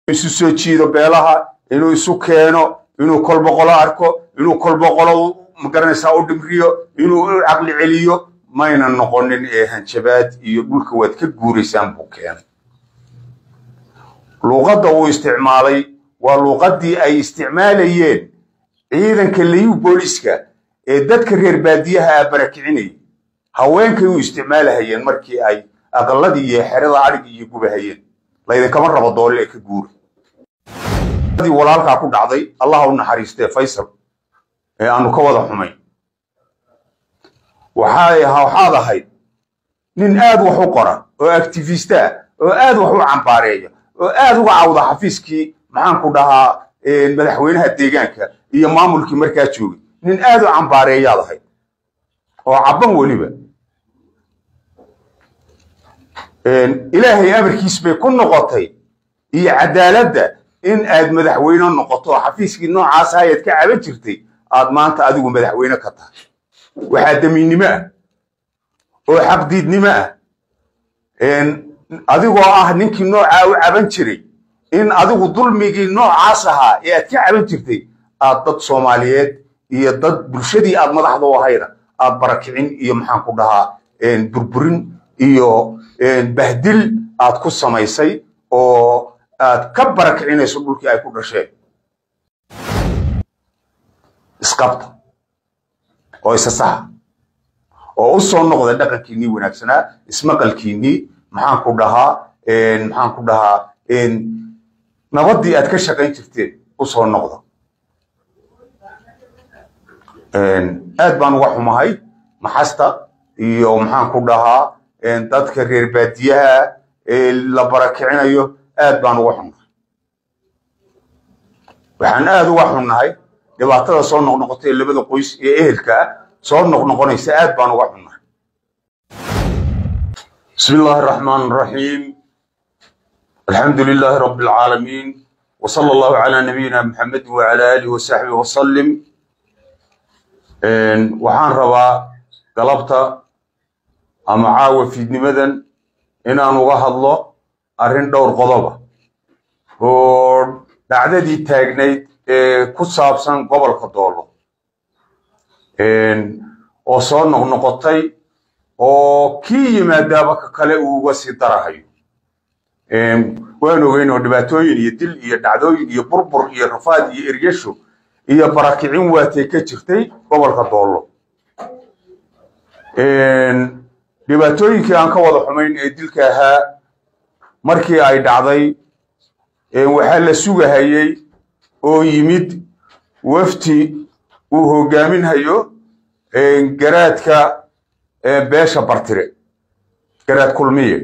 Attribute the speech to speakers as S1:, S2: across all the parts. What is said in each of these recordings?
S1: isu soo jiido beelaha inuu isu keeno inuu kolboqolo arko inuu kolboqolo magaranaysaa u dhimriyo inuu u caqli celiyo mayna noqonin ee hanjabaad iyo dhulka waad ka guuraysaan buu keenay luuqadda uu isticmaalay waa luuqaddii ay isticmaalayeen ciidanka liyu booliska ee dadka reer baadiyaha a barakicinayay haweenkay u isticmaalahayeen markii ay aqalladii iyo xerada adhig iyo gubahayeen laydinkama rabo doole ee ka guura walaalkaa ku dhacday allaha u naxariistee faysal ee aanu ka wada xumayn waxaad ahayd nin aad wax u qora oo activista ah oo aad wax u cambaareeya oo aad uga cawda xafiiskii maxaanku dhahaa madaxweynaha deegaanka iyo maamulkii markaa joogay nin aad u cambaareeyaad ahayd oo cabban weliba ilaahay amarkiis bay ku noqotay iyo cadaaladda in aad madaxweyne noqoto oo xafiiskii noocaas ayaad ka caban jirtay aad maanta adigu madaxweyne ka tahay waxaa damiinnimo ah oo xaqdiidnimo ah adigoo ah ninkii noocaa u caban jiray in adigu dulmigii noocaas ahaa ee aad ka caban jirtay aad dad soomaaliyeed iyo dad bulshadii aad madaxda u ahayda aad barakicin iyo maxaan ku dhahaa burburin iyo bahdil aad ku samaysay oo aad ka barakicinayso dhulkii ay ku dhasheen isqabta oo isa saxa oo u soo noqda dhaqankiinnii wanaagsanaa ismaqalkiinnii maxaan ku dhahaa maxaan ku dhahaa nabaddii aad ka shaqayn jirteen u soo noqda aad baan uga xumahay maxasta iyo maxaan ku dhahaa dadka reer baadiyaha ee la barakicinayo aad baan uga xunnahay waxaan aad uga xunnahay dhibaatada soo noqnoqota ee labada qoys ee ehelka ah soo noqnoqonaysa aad baan uga xunnahay bismi illaahi araxmaan araxiim alxamdu lilaahi rabbi alcaalamiin وصلى الله على نبينا محمد وعلى آله وصحبه وسلم waxaan rabaa galabta ama caawa fiidnimadan inaan uga hadlo arrin dhowr qodoba oo dhacdadii taagnayd ee ku saabsan gobolka doolo oo soo noqnoqotay oo kii yimaadaaba ka kale uu uga sii darahayo waan ogeyn oo dhibaatooyin iyo dil iyo dhacdooyin iyo burbur iyo rafaad iyo eryasho iyo barakicin waatay ka jirtay gobolka doollo dhibaatooyinkii aan ka wada xumayn ee dilka ahaa markii ay dhacday waxaa la sugahayey oo yimid wafti uu hogaaminhayo garaadka beesha bartire garaad kulmiye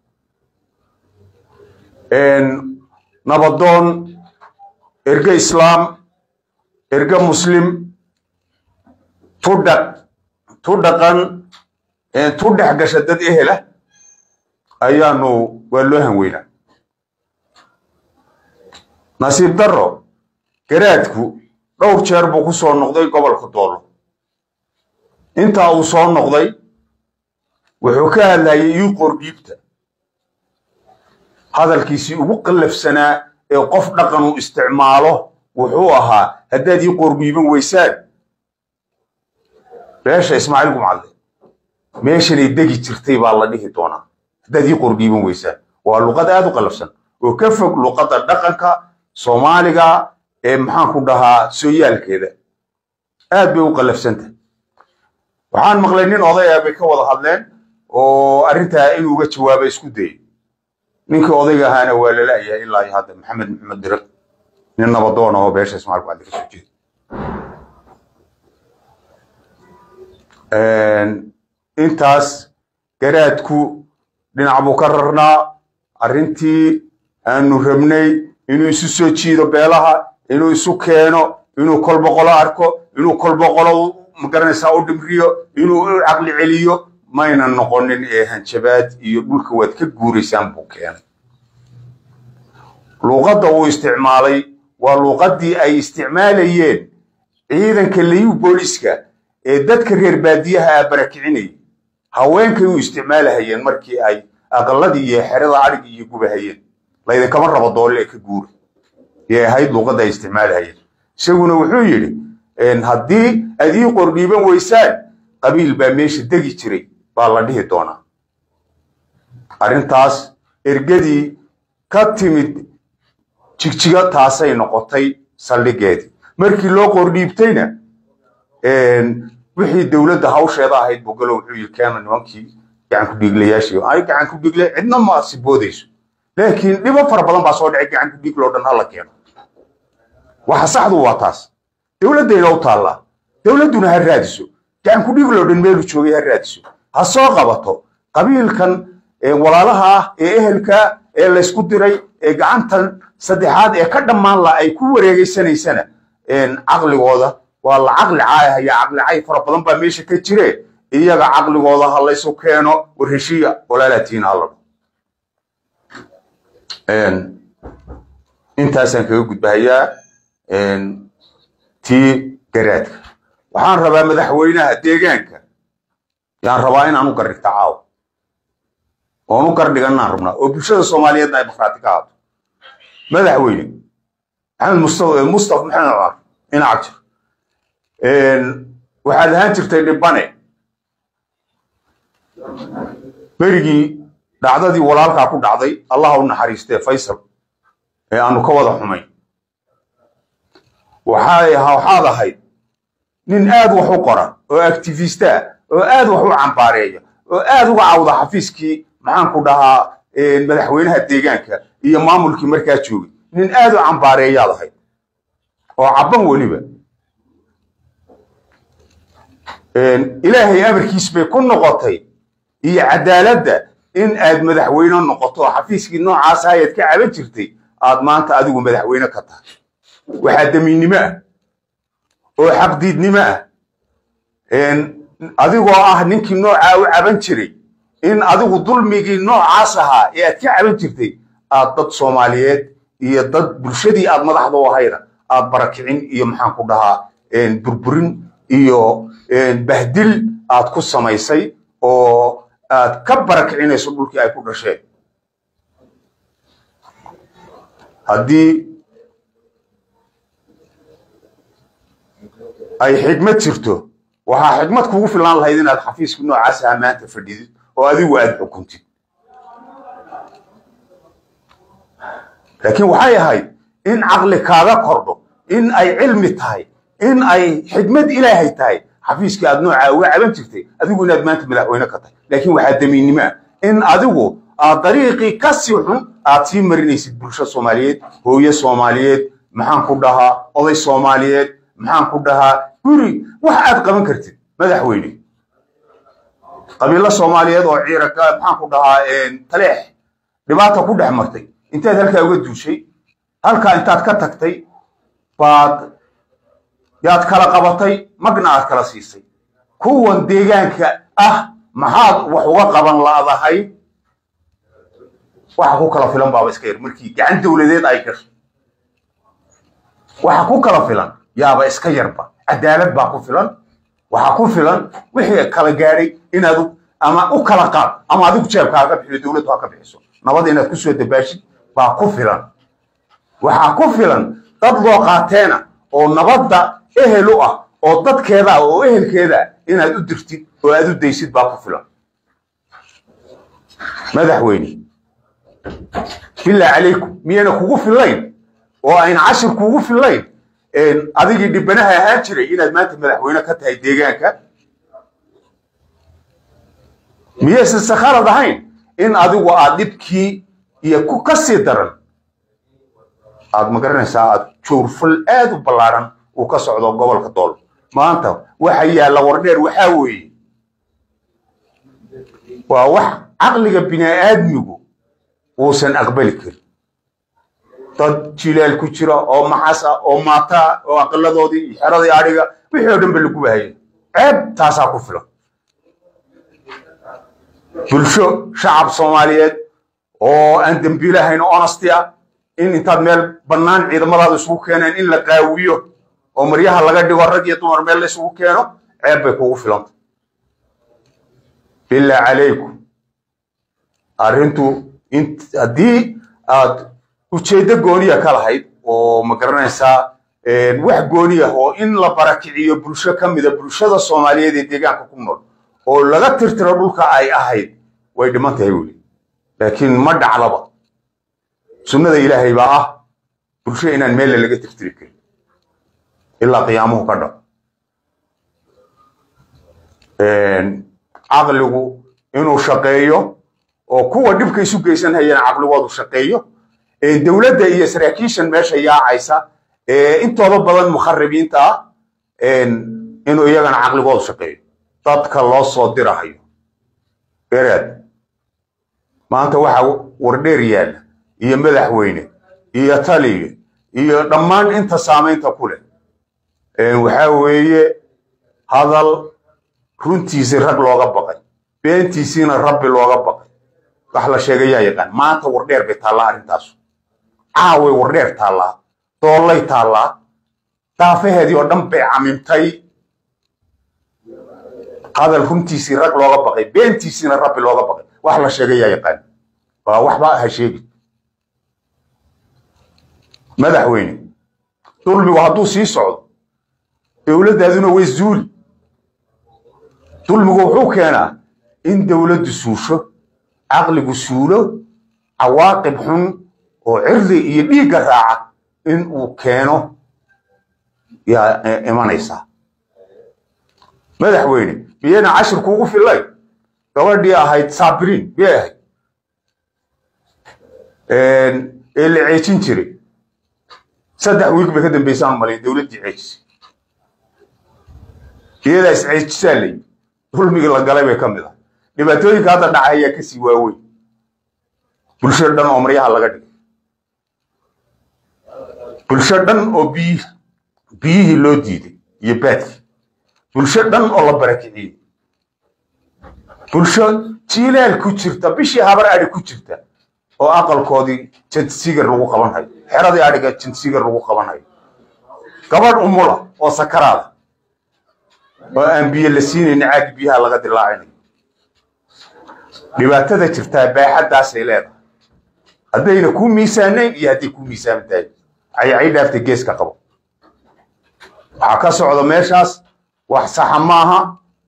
S1: nabadoon erge islaam erge muslim tudhaq tu dhaqan tu dhex gasha dad ehela ayaanu waa loo hanweynaa nasiib darro garaadku dhowr jeer buu ku soo noqday gobolka doollo intaa uu soo noqday wuxuu ka hadlayay ii qordhiibta hadalkiisii ugu qallafsanaa ee qof dhaqan uu isticmaalo wuxuu ahaa haddaad ii qoorghiiban weysaan beesha ismaaciil gumcadle meeshanay degi jirtay baa la dhihi doonaa haddaad ii qoorghiiban weysaan waa luqad aad u qallafsan oo ka fog luqadda dhaqanka soomaaliga ee maxaan ku dhahaa sooyaalkeeda aad bay u qallafsantah waxaan maqlay nin oday ah bay ka wada hadleen oo arrintaa inuu uga jawaaba isku dayay ninkii odayga ahaana waa lalayahay ilaa iyo hadda maxamed maxamed diriq nin nabadoon oo beesha ismaaciil gumcadle ka soo jeeda intaas garaadku dhinac buu ka rarnaa arrintii aanu rabnay inuu isu soo jiido beelaha inuu isu keeno inuu kolboqolo arko inuu kolboqolo magaranaysaa u dhimriyo inuu u caqli celiyo mayna noqonin ee hanjabaad iyo dhulka waad ka guuraysaan buu keenay luuqadda uu isticmaalay waa luuqaddii ay isticmaalayeen ciidanka liyu booliska ee dadka reer baadiyaha a barakicinayay haweenkay u isticmaalahayeen markii ay aqalladii iyo xerada adhig iyo gubahayeen laydinkama rabo doole ee ka guura yay ahayd luuqadda ay isticmaalahayeen isaguna wuxuu yidhi haddii aad ii qordhiiban weysaan qabiil baa meesha degi jiray baa la dhihi doonaa arrintaas ergadii ka timid jigjiga taasay noqotay saldhigeedii markii loo qordhiibtayna wixii dowladda hawsheeda ahayd bogalo wuxuu yii keena nimankii gacan ku dhiiglayaashii ay gacan ku dhiigle cidna ma siboodayso laakiin dhibo fara badan baa soo dhacay gacan ku dhiigloo dhan hala keeno waxa saxdu waa taas dowladdayna u taallaa dowladduna ha raadiso gacan ku dhiigloo dhan meelu joogay ha raadiso ha soo qabato qabiilkan walaalaha ah ee ehelka ee laysku diray ee gacantan saddexaad ee ka dhammaan la ay ku wareegeysanaysana caqligooda waa la caqli caayahaya caqli cay fara badan baa meesha ka jire iyaga caqligooda ha laysu keeno war heshiiya walaalaatiina hala intaasaan kaga gudbahayaa tii garaadka waxaan rabaa madaxweynaha deegaanka yaan rabaa inaan u gardhigta caawa oon u gardhiganaan rabnaa oo bulshada soomaaliyeedna ay bakraati ka haato madaxweyne maxamed mustafa mustafa maxamed cumar inac jir waxaad ahaan jirtay dhibane berigii dhacdadii walaalkaa ku dhacday allaha u naxariistee faysal ee aanu ka wada xumayn waxaad ahayd nin aad wax u qora oo activista oo aad wax u cambaareeya oo aad uga cawda xafiiskii maxaanku dhahaa madaxweynaha deegaanka iyo maamulkii markaa joogay nin aad u cambaareeyaad ahayd oo cabban weliba ilaahay amarkiis bay ku noqotay iyo cadaaladda in aad madaxweyne noqoto oo xafiiskii noocaasa ayaad ka caban jirtay aad maanta adigu madaxweyne ka tahay waxaa damiinnimo ah oo xaqdiidnimo ah adigoo ah ninkii noocaa u caban jiray in adigu dulmigii noocaas ahaa ee aad ka caban jirtay aad dad soomaaliyeed iyo dad bulshadii aad madaxda u ahayda aad barakicin iyo maxaan ku dhahaa burburin iyo bahdil aad ku samaysay oo aad ka barakicinayso dhulkii ay ku dhasheen haddii ay xigmad jirto waxaa xigmad kugu filaan lahayd inaad xafiiska noocaas aha maanta fadhidid oo adigu aad xukuntid laakiin waxay ahayd in caqli kaaga kordho in ay cilmi tahay in ay xigmad ilaahay tahay xafiiskii aad noocaa uga caban jirtay adigu inaad maanta madaxweyne ka tahay laakiin waxaa damiinnimo ah in adigu aad dariiqii ka sii xun aad sii marinaysid bulsho soomaaliyeed hooye soomaaliyeed maxaan ku dhahaa oday soomaaliyeed maxaan ku dhahaa guri wax aad qaban kartid madaxweyne qabiilo soomaaliyeed oo ciiraka maxaan ku dhahaa taleex dhibaata ku dhex martay intaad halkaa uga duushay halkaa intaad ka tagtay baad yaad kala qabatay magna aad kala siisay kuwan deegaanka ah maxaad wax uga qaban laadahay waxa ku kala filan baaba iska yar markii gacan dowladeed ay gashay waxa ku kala filan yaaba iska yarba cadaalad baa ku filan waxaa ku filan wixii kala gaadhay inaad ama u kala qaad ama adigu jeebkaa ka bixiyo dowladdu ha ka bixiso nabad inaad ku soo dabaashid baa ku filan waxaa ku filan dad loo qaateena oo nabadda ehel u ah oo dadkeeda ah oo ehelkeeda inaad u dirtid oo aad u daysid baa ku filan madaxweyne bilaa calaykum miyayna kugu fillayn oo ayna cashir kugu fillayn adigii dhibanaha ahaan jiray inaad maanta madaxweyne ka tahay deegaanka miyaysan sakhalad ahayn in adigu aad dhibkii iyo ku ka sii daran aad magaranaysaa aad joorfal aad u ballaaran uu ka socdo gobolka dool maanta waxa yaalla wardheer waxaa weeye waa wax caqliga bini'aadmigu uusan aqbali karin dad jilaal ku jira oo maxas ah oo maataa oo aqaladoodii iyo xeradii adhiga wixii oo dhan ba lagu bahayay ceeb taasaa ku filan bulsho shacab soomaaliyeed oo aan dembiilahayn oo honesty ah in intaad meel bannaan ciidamadaada isugu keeneen in la qaawiyo oo maryaha laga dhigo rag iyo dumar meel la isugu keeno ceeb bay kugu filanta bilaa calaykum arrintu haddii aad ujeeddo gooniya ka lahayd oo ma garanaysaa wax gooniya oo in la barakiciyo bulsho ka mida bulshada soomaaliyeed ee deegaanka ku nool oo laga tirtiro dhulka ay ahayd way dhiman tahay weli laakiin ma dhaclaba sunnada ilaahay baa ah bulsho inaan meelle laga tirtiri karin ilaa qiyaamuhu ka dhaco caqligu inuu shaqeeyo oo kuwa dhibka isu geysan hayana caqligoodu shaqeeyo dowladda iyo saraakiishan meesha yaacaysa intooda badan mukharibiinta ah inuu iyagana caqligoodu shaqeeyo dadka loo soo dirahayo garaad maanta waxaa wardheer yaalla iyo madaxweyne iyo taliye iyo dhammaan inta saamaynta ku leh waxaa weeye hadal runtiisii rag looga baqay beentiisiina rabbi looga baqay wax la sheegayaa yaqaan maanta wardheer bay taallaa arrintaasu caaway wardheer taallaa doollay taallaa daafaheedii oo dhan bay camimtay hadal runtiisii rag looga baqay beentiisiina rabbi looga baqay wax la sheegayaa yaqaan waa waxba ha sheegi madaxweyne dulmigu hadduu sii socdo dowladdaaduna way zuuli dulmigu wuxuu keenaa in dowladdu suusho caqligu suulo cawaaqib xun oo cirdi iyo dhiigga raaca in uu keeno yaa imanaysaa madaxweyne miyayna cashirku ugu fillay gabadhii ahayd saabiriin miyay ahayd ee la ceejin jiray saddex wiig bay ka dambaysaan malay dowladdii ceejisay iyadaa is ceejisaa layi dulmigii la galay bay ka mid ah dhibaatooyinka hadda dhaca ayaa kasii waaweyn bulsho dhan oo maryaha laga dhigay bulsho dhan oo biyi biyihii loo diiday iyo baadkii bulsho dhan oo la barakiciyey bulsho jiilaal ku jirta bishii habar adhi ku jirta oo aqalkoodii jantisigar lagu qaban hayo xeradii adhiga jantisigar lagu qaban hayo gabadh umula oo sakaraada oo aan biyo la siinayna caagi biyaha laga dilaacinayo dhibaatada jirtaa baaxaddaasay leedahay haddayna kuu miisaanayn iyo hadday kuu miisaaman tahay caycay dhaaftay geeska qabo waxaa ka socda meeshaas wax saxa maaha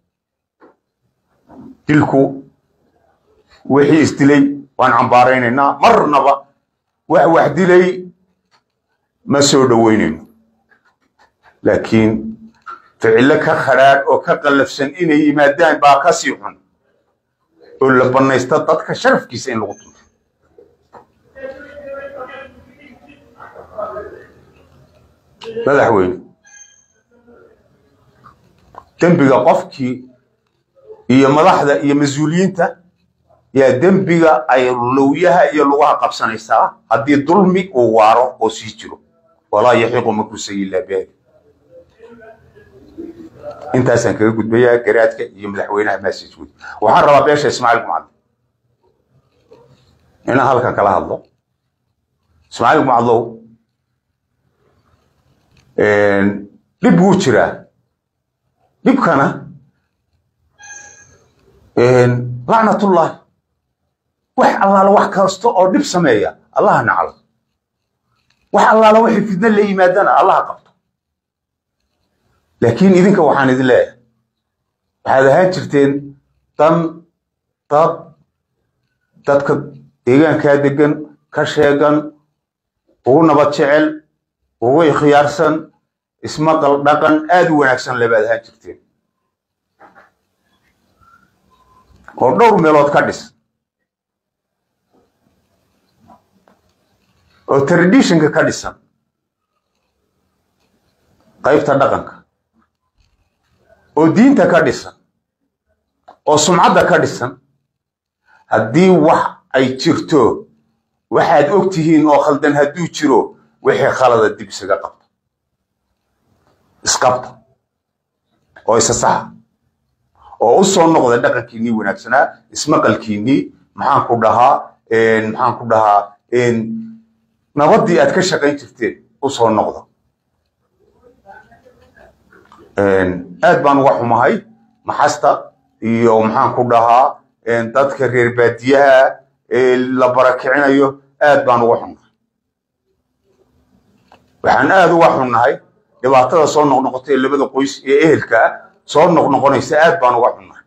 S1: dilku wixii isdilay waan cambaaraynaynaa marnaba wax wax dilay ma soo dhoweynayno laakiin ficillo ka khadhaadh oo ka qallafsan inay yimaadaan baa ka sii xun oo la bannaysta dadka sharafkiisa in lagu tunto madaxweyne dembiga qofkii iyo madaxda iyo mas-uuliyiinta yaa dembiga ay lowyaha iyo lugaha qabsanaysaa haddii dulmi uu waaro oo sii jiro walaa yaxiiqu makusayi ilaa bihi intaasaan kaga gudbayaa garaadka iyo madaxweynaha maasajwood waxaan rabaa beesha ismaaciil gumcadle inaan halkan kala hadlo ismaaciil gumcadlow dhib wuu jiraa dhibkana lacnatullahi wax allaala wax kasta oo dhib sameeya allaha naclo wax allaala waxay fidna la yimaadana allaha qabto laakiin idinka waxaan idin leeyahay waxaad ahaan jirteen dan dad dadka deegaankaa degan ka sheegan ugu nabad jecel ugu ikhyaarsan ismaqal dhaqan aad u wanaagsan lebaad ahaan jirteen oo dhowr meelood ka dhis oo traditionka ka dhisan qaybta dhaqanka oo diinta ka dhisan oo sumcadda ka dhisan haddii wax ay jirto waxaad og tihiin oo khaldan hadduu jiro wixii khalada dib isaga qabta isqabta oo isa saxa oo u soo noqda dhaqankiinnii wanaagsanaa ismaqalkiinnii maxaan ku dhahaa maxaan ku dhahaa nabaddii aad ka shaqayn jirteen u soo noqda aad baan uga xumahay maxasta iyo maxaan ku dhahaa dadka reer baadiyaha ee la barakicinayo aad baan uga xumahay waxaan aad uga xunnahay dhibaatada soo noqnoqotay ee labada qoys ee ehelka ah soo noqnoqonaysa aad baan uga xunnahay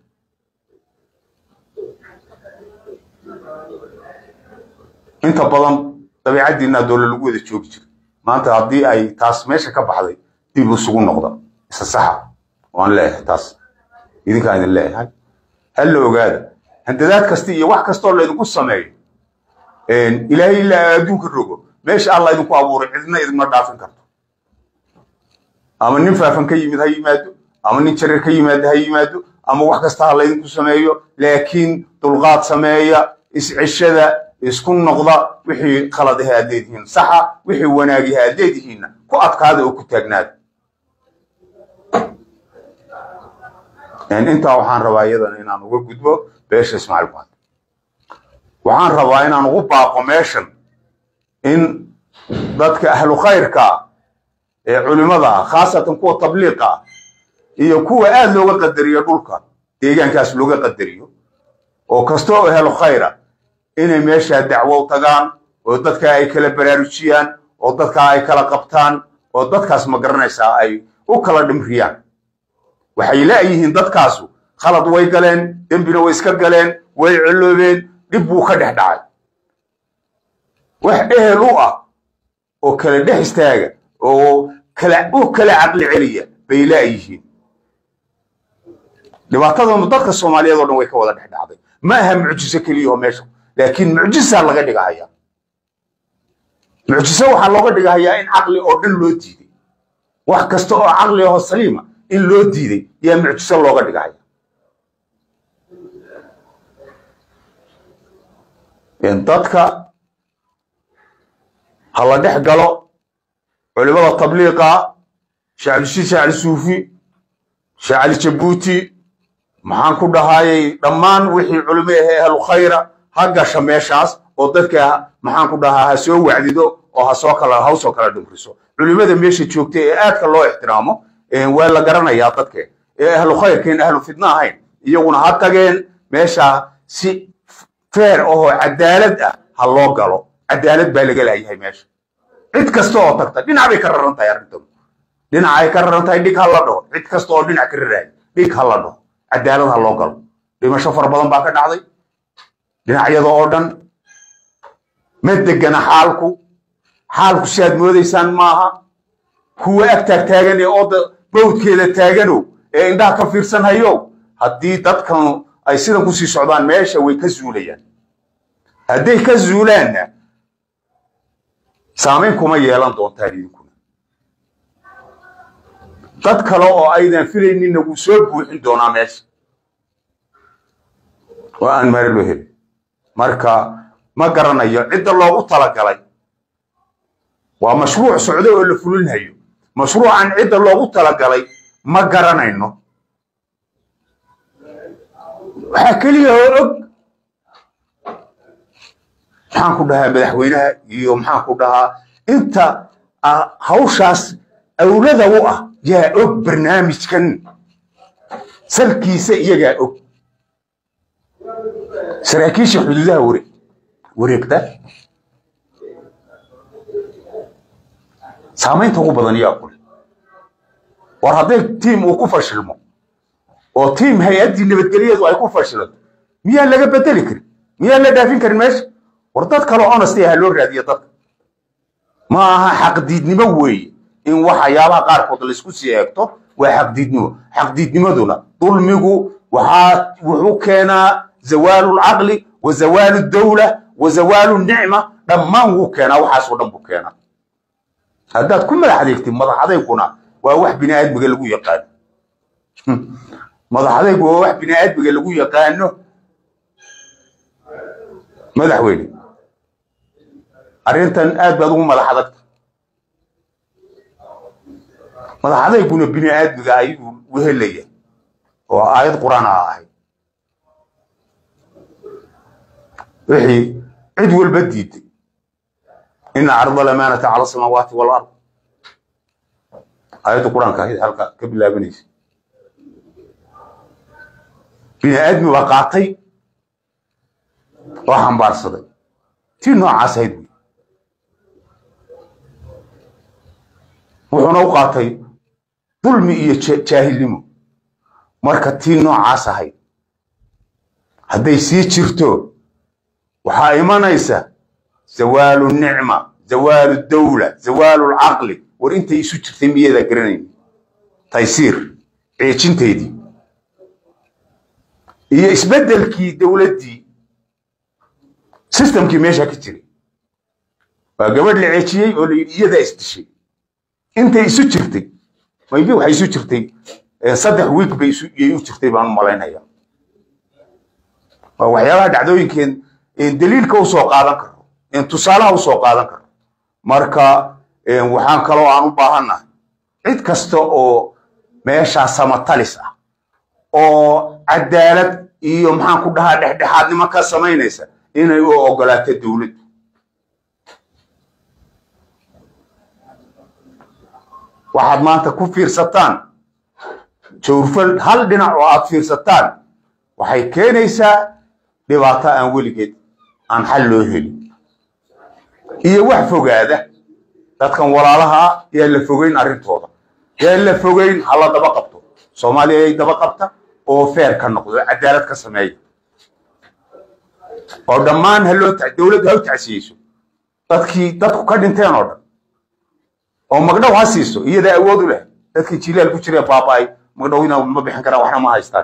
S1: inta badan dabiicaddiinaa doole lagu wada joogi jira maanta haddii ay taas meesha ka baxday dib isugu noqda isa saxa waan leeyahay taas idinkaan idin leeyahay hal la ogaada handadaad kasta iyo wax kastoo laydinku sameeyo ilaahay ilaa adduunka rogo meesha alla idinku abuuray cidna idinma dhaafin karto ama nin faafan ka yimid ha yimaado ama nin jarir ka yimaado ha yimaado ama wax kasta ha laydinku sameeyo laakiin dulqaad sameeya iscishada isku noqda wixii khaladaha aad leedihiin saxa wixii wanaagiha aad leedihiinna ku adkaada oo ku taagnaada intaa waxaan rabaa iyadana inaan uga gudbo beesha ismaaciil buhad waxaan rabaa inaan ugu baaqo meeshan in dadka ahlu khayrka ee culimmada ah khaasatan kuwa tabliiqa ah iyo kuwa aad looga qadariyo dhulka deegaankaas looga qadariyo oo kasta oo ahlu khayra inay meeshaa dacwo u tagaan oo dadka ay kala baraarujiyaan oo dadka ay kala qabtaan oo dadkaas ma garanaysaa ay u kala dhimriyaan waxay la'yihiin dadkaasu khalad way galeen dembina way iska galeen way ciloobeen dhib buu ka dhex dhacay wax ehel u ah oo kala dhex istaaga oo u kala caqli celiya bay la'yihiin dhibaatadanu dadka soomaaliyeed oo dhan way ka wada dhex dhacday ma aha mucjiso keliyaho meesha laakiin mucjisaa laga dhigahaya mucjiso waxaa looga dhigahayaa in caqli oo dhan loo diiday wax kasta oo caqli aho saliima in loo diiday yaa mucjiso looga dhigahaya dadka ha la dhex galo culimada tabliiqa shacabdishiid shacali suufi shacali jabuuti maxaan ku dhahayay dhammaan wixii culimo ahee ahlu khayra ha gasha meeshaas oo dadka maxaan ku dhahaa ha soo wacdido oo hasoo kala hawsoo kala dhimriso culimada meesha joogta ee aadka loo ixtiraamo waa la garanayaa dadke ee ahlu khayrkeen ahlu fidna ahayn iyaguna ha tageen meesha si feer ahoo cadaalad ah ha loo galo cadaalad baa laga laayahay meesha cid kasta oo tagta dhinac bay ka raran tahay arrintan dhinac ay ka raran tahay dhig ha la dhaho cid kasta oo dhinac ka raraaya dhig ha la dhaho cadaalad ha loo galo dhimasho fara badan baa ka dhacday dhinacyada oo dhan ma degana xaalku xaalku si aad moodaysaan maaha kuwa ag taag taagan ee ooda bawdkeeda taagano ee indhaha ka fiirsan hayo haddii dadkanu ay sidan kusii socdaan meesha way ka zuulayaan hadday ka zuulaanna saamayn kuma yeelan doontaan idinkuna dad kale oo aydan filayninna wuu soo buuxin doonaa meesha oo aan mare loo helin marka ma garanayo cidda loogu talagalay waa mashruuc socdo oo la fulinhayo mashruucan cidda loogu talagalay ma garanayno waxaa keliya oo og maxaan ku dhahaa madaxweynaha iyo maxaan ku dhahaa inta hawshaas awlada u ah yaa og barnaamijkan salkiisa iyagaa og saraakiisha xuduudaha wareeg wareegta saamaynta ugu badan yaa kule war hadday tiim uu ku fashilmo oo tiim hay-addii nabadgelyadu ay ku fashilanto miyaan laga bedeli karin miyaan la dhaafin karin meesha war dad kale honesty ha loo raadiya dadka ma aha xaqdiidnimo weeye in waxyaabaha qaarkood laysku sii eegto waa xaqdiidnimo xaqdiidnimaduna dulmigu waxaa wuxuu keenaa zawaalu lcaqli wa zawaalu dawla wa zawaalu nicma dhammaan wuu keenaa waxaasoo dhan buu keenaa haddaad ku madax adeegtid madax adeyguna waa wax bini aadmiga lagu yaqaano madax adaygu waa wax bini aadmiga lagu yaqaano madaxweyne arrintan aad baad ugu madax adagta madax adayguna bini aadmiga ayuu wehelaya oo aayad qur'aan a ahayd wixii cid walba diiday ina carda lamaanata cala asamaawaati walard aayadda qur-aanka ahayd halka ka bilaabanaysa bini aadmi baa qaatay oo xambaarsaday tii noocaas ahayd wey wuxuuna u qaatay dulmi iyo jaahilnimo marka tii noocaas ahayd hadday sii jirto waxaa imanaysa zawaalu nicma zawaalu dawla zawaalu lcaqli war intay isu jirtay miyadaa garanayn taysiir ceejinteedii iyo isbeddelkii dowladdii sistamkii meesha ka jiray waa gabadh la ceejiyey oo la yidhi iyadaa isdishay intay isu jirtay maybe waxay isu jirtay saddex wiig bay iyay u jirtay baan u malaynaya waa waxyaabaha dhacdooyinkeen daliilka u soo qaadan karo tusaalaha u soo qaadan karo marka waxaan kaloo aan u baahannahay cid kasta oo meeshaa samatalis ah oo cadaalad iyo maxaan ku dhahaa dhexdhexaadnimo ka samaynaysa inay u ogolaato dowladdu waxaad maanta ku fiirsataan jawrfal hal dhinac oo aad fiirsataan waxay keenaysaa dhibaato aan weligeed aan xal loo helin iyo wax fogaada dadkan walaalaha yaa la fogeyn arrintooda yaa la fogeyn hala daba qabto soomaaliya ay daba qabta oo feer ka noqdo cadaalad ka sameeya oo dhammaan haloo dowladdu ha u tacsiyeyso dadkii dadku ka dhinteen oo dhan oo magdhow ha siiso iyadaa awood u leh dadkii jilaal ku jiree baaba'ay magdhowina ma bixin karaan waxna ma haystaan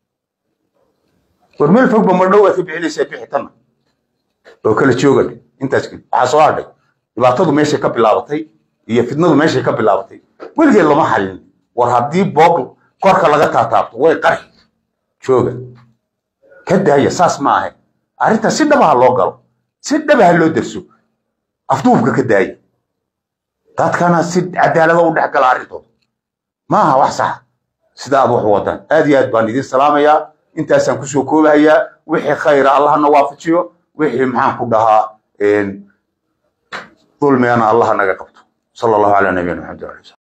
S1: war meel fogba magdhow waad ka bixinaysaa bixitanna oo kala joogan intaas kadib waxaa soo hadhay dhibaatadu meeshay ka bilaabatay iyo fitnadu meeshay ka bilaabatay weligeed lama xalin war haddii boog korka laga taataabto way qari jooga ka daaya saas ma ahayn arrinta si dhabaha loo galo si dhabaha loo derso afduubka ka daaya dadkana si cadaalada u dhex gala arrintooda ma aha wax saxa sida aad wax wadaan aad iyo aad baan idin salaamayaa intaasaan kusoo koobahayaa wixii khayra allahna waafajiyo wixii maxaan ku dhahaa dulmigana allaha naga qabto sala allahu calaa nabiyina maxamed